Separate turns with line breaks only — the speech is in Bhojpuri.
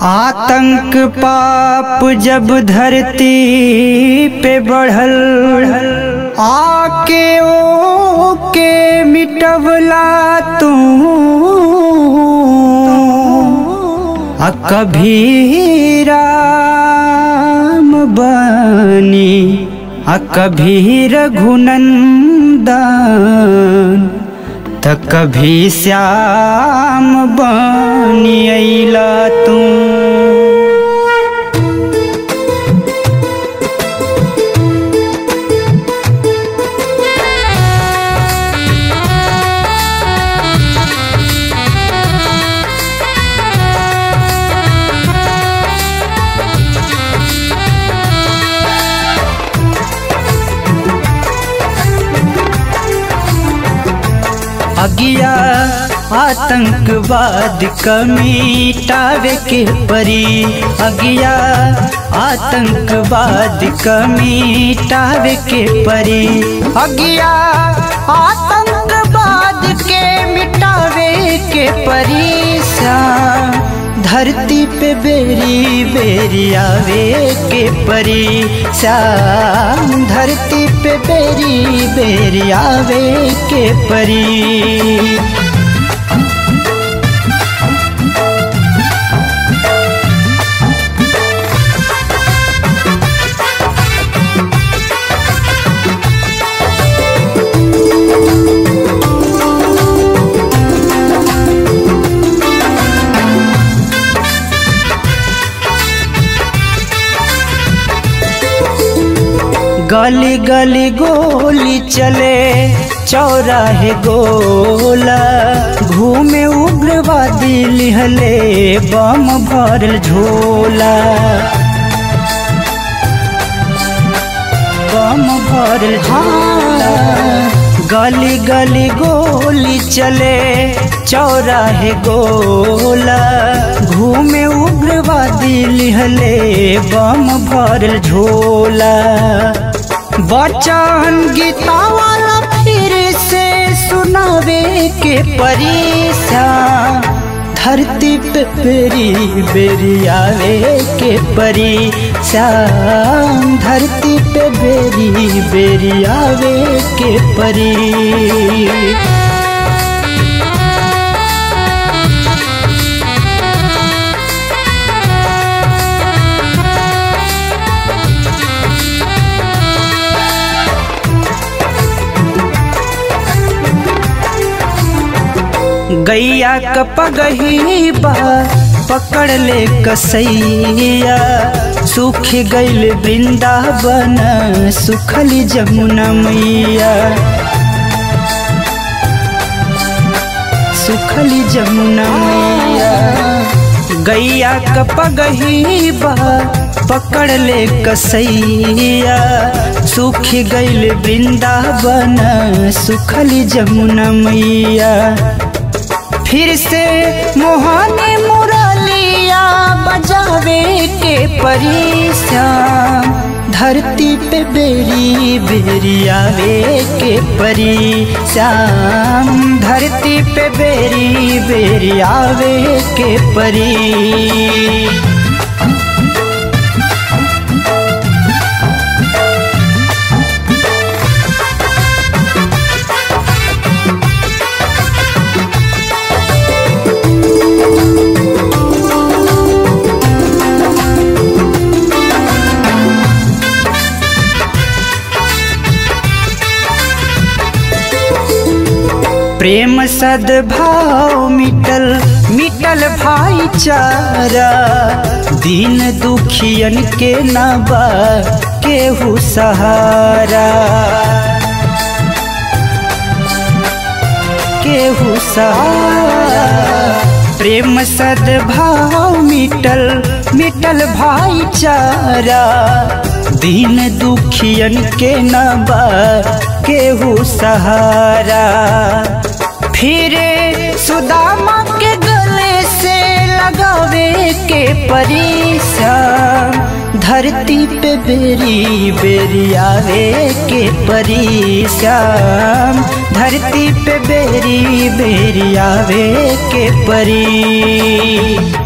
आतंक पाप जब धरती पे बढ़ल आके ओ के मिटवला तू आ कभी राम बनी आ कभी रघुनंदन त कभी श्याम बनी अइला तू अगिया आतंकवाद कमीटावे के परी अगिया आतंकवाद कमीटावे के परी अगिया आतंकवाद के मिटावे के परी श्याम धरती पे बेरी बेरी आवे के परी श्याम धरती पे बेरी बेरी आवे के परी गली गली गोली चले चौराहे गोला घूमे उग्रवादी लिहले बम भरल झोला बम भरल झोला गली गली गोली चले चौराहे गोला घूमे उग्रवादी लिहले बम भरल झोला बचन गीता वाला फिर से सुनावे के परीक्षा धरती पे बेरी बेरी आवे के परी श्याम धरती पे बेरी बेरी आवे के परी गैया क पगही बा पकड़ ले कसैया सूख गईल वृंदावन सुखली जमुना मैया सुखली जमुना मैया गैया क पगही बा पकड़ ले कसैया सूख गईल वृंदावन सुखली जमुना मैया फिर से मोहनी मुरलिया बजावे के परीक्षा धरती पे बेरी बेरी आवे के परी श्याम धरती पे बेरी बेरी आवे के परी प्रेम सद्भाव मिटल मिटल भाईचारा दीन दुखियन के नबा केहू सहारा केहू सहारा प्रेम सद्भाव मिटल मिटल भाईचारा दीन दुखियन के नबा केहू सहारा फिरे सुदामा के गले से लगावे के परीक्षा धरती पे बेरी बेरी आवे के परी श्याम धरती पे बेरी बेरी आवे के परी